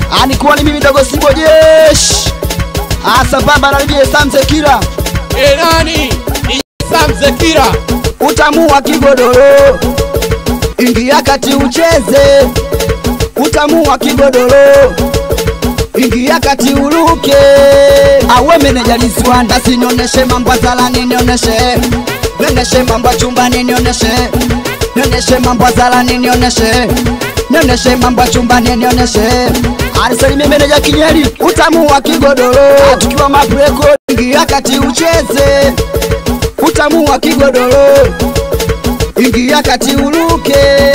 Anikuwa ni mimi dogo Simbo Jesh. Asambamba na DJ Sam Zekira. E nani? Ni Sam Zekira. Utamu wa kigodoro. Ingia kati ucheze. Utamu wa kigodoro. Ingia kati uruke. Awe meneja Liswan basi nioneshe mambo zalani nioneshe. Nioneshe mambo chumbani nioneshe. Nioneshe mambo zalani nioneshe. Nioneshe mambo chumbani nioneshe. Alisalimia meneja Kinyeri, utamu wa kigodoro. Tukiwa mabreko, ingia kati ucheze. Utamu wa kigodoro. Ingia kati uruke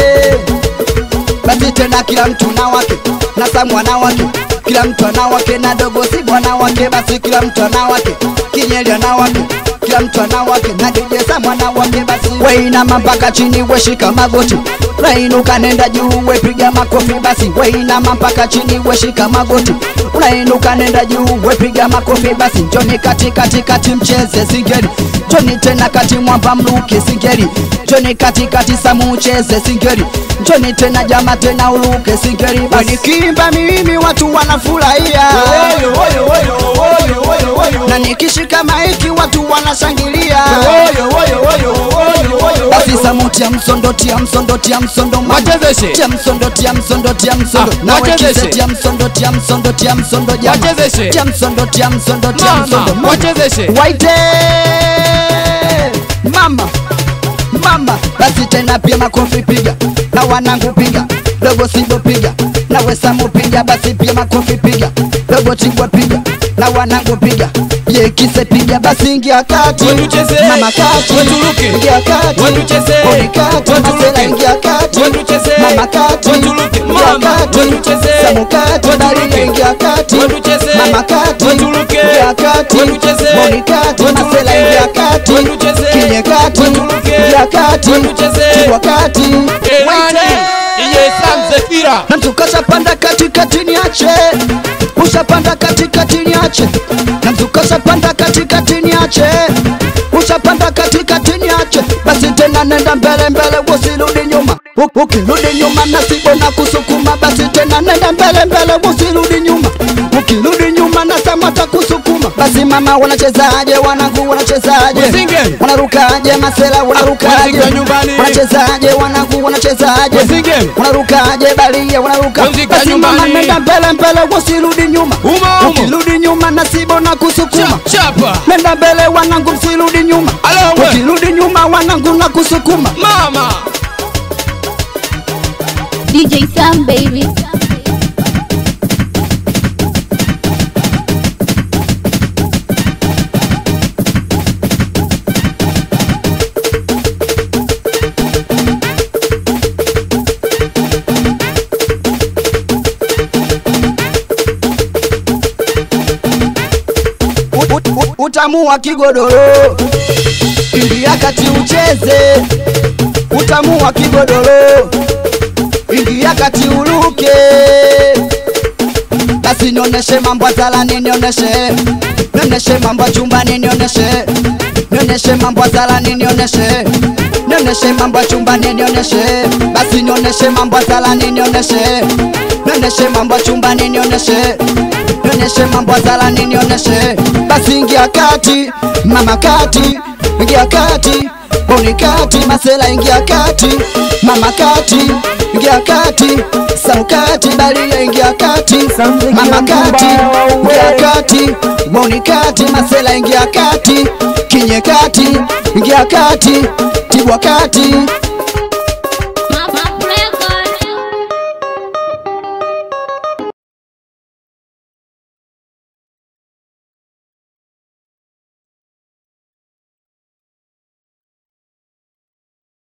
basi tena kila mtu na wake na samwana wake kila mtu ana wake na dogo si bwana wake basi kila mtu ana wake kinyeli ana wake kila mtu ana wake na DJ Sam ana wake basi weinama mpaka chini weshika magoti unainuka nenda juu wepiga makofi basi weinama mpaka chini weshika magoti unainuka nenda juu wepiga makofi basi njoni kati kati kati mcheze singeli njoni tena kati mwamba mluke singeli njoni kati kati samu ucheze singeli njoni tena jama tena uluke singeli basi nikimba mimi watu wanafurahia Oyo oyo oyo oyo oyo oyo. na nikishika maiki watu wanashangilia Oyo oyo oyo oyo oyo. basi samu tia msondo tia msondo tia msondo mama. Wachezeshe. tia msondo tia msondo tia msondo Ah, na wachezeshe. wekize tia msondo tia msondo tia msondo jama Wachezeshe. tia msondo tia msondo tia Mama, msondo mama. wachezeshe. waite mama mama basi tena pia makofi piga na wanangu piga dogo simbo piga na wesamu piga basi pia makofi piga dogo chingwa piga na wanangu piga yekise piga basi ingia kati Watucheze. mama kati Waturuke. ingia kati Watucheze. Oni kati Waturuke. masela ingia kati Watucheze. mama kati Waturuke. ingia Mama. kati Watucheze. samu kati Waturuke. daria ingia kati Watucheze. mama kati Waturuke. ingia kati Watucheze. Oni kati Waturuke. masela ingia kati Watucheze. kinye kati Waturuke. ingia kati Watucheze. chukua kati E nani? Waite. Ni Sam Zekira. na mtu kashapanda katikati niache ushapanda katikati niache na mtu kashapanda katikati niache ushapanda katikati niache basi tena nenda mbele mbele usirudi nyuma U- ukirudi nyuma nasibo na kusukuma basi tena nenda mbele mbele usirudi nyuma ukirudi nyuma na samata kusukuma basi mama wanachezaje wanangu wanachezaje Wasingeli. wanarukaje masela wanarukaje Wanafika nyumbani. wanachezaje wanangu wanachezaje Wasingeli. wanarukaje balia wanaruka Wazika basi mama nyumbani. nenda mbele mbele usirudi nyuma Umo, umo. ukirudi nyuma nasibo na kusukuma Cha- Chapa. nenda mbele wanangu msirudi nyuma Alo, we. ukirudi nyuma wanangu na kusukuma Mama. DJ Sam baby. U- u- u- utamu wa kigodoro ingia kati ucheze utamu wa kigodoro ingia kati uruke basi nioneshe mambo zalani nioneshe nioneshe mambo chumbani nioneshe nioneshe mambo zalani nioneshe nioneshe mambo chumbani nioneshe basi nioneshe mambo zalani nioneshe nioneshe mambo chumbani nioneshe nioneshe mambo zalani nioneshe basi ingia kati mama kati ingia kati boni kati masela ingia kati mama kati ingia kati saukati balia ingia kati mama kati ingia kati boni kati masela ingia kati kinye kati ingia kati tibwa kati